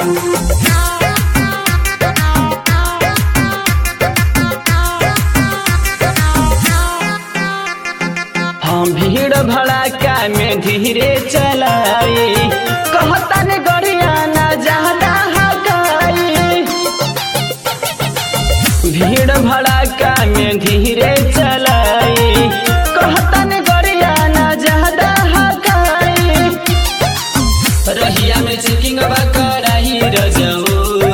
हम भीड़ भड़ाका में धीरे चलाई कहता ने गड़िया ना ज्यादा हकाई भीड़ भड़ाका में धीरे चलाई कहता ने गड़िया ना ज्यादा हकाई रहिया में चेकिंग कराई रजऊ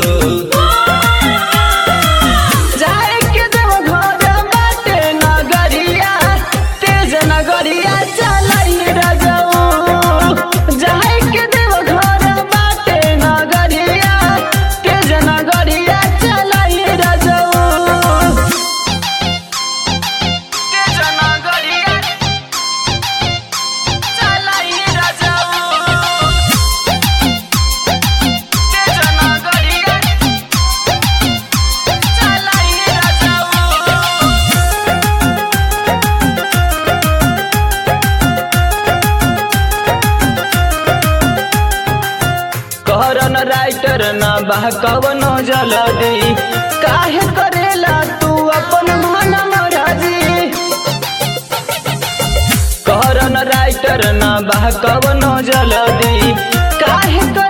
जाए के देव घर बाटे नगरिया तेज नगरिया चलाई रजऊ जाए के देव घर बाटे नगरिया तेज नगरिया चलाई रजऊ तेज नगरिया चलाई रजऊ तेज नगरिया चलाई रजऊ कहरन राइटर न बा कवनो जलदी काहे करेला तू अपन मन मराजी कहरन राइटर न बा कवनो जलदी काहे